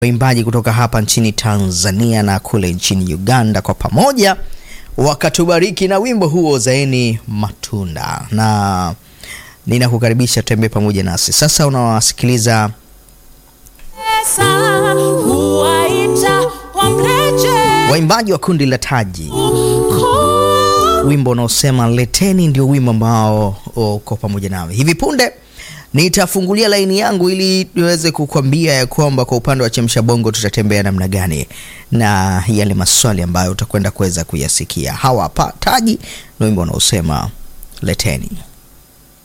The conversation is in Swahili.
waimbaji kutoka hapa nchini Tanzania na kule nchini Uganda kwa pamoja wakatubariki na wimbo huo Zaeni Matunda, na ninakukaribisha tembee pamoja nasi sasa. Unawasikiliza waimbaji wa kundi la Taji, wimbo unaosema leteni, ndio wimbo ambao uko pamoja nawe hivi punde nitafungulia laini yangu ili niweze kukwambia ya kwamba kwa upande wa Chemsha Bongo tutatembea namna gani na yale maswali ambayo utakwenda kuweza kuyasikia. Hawa hapa Taji na wimbo unaosema leteni.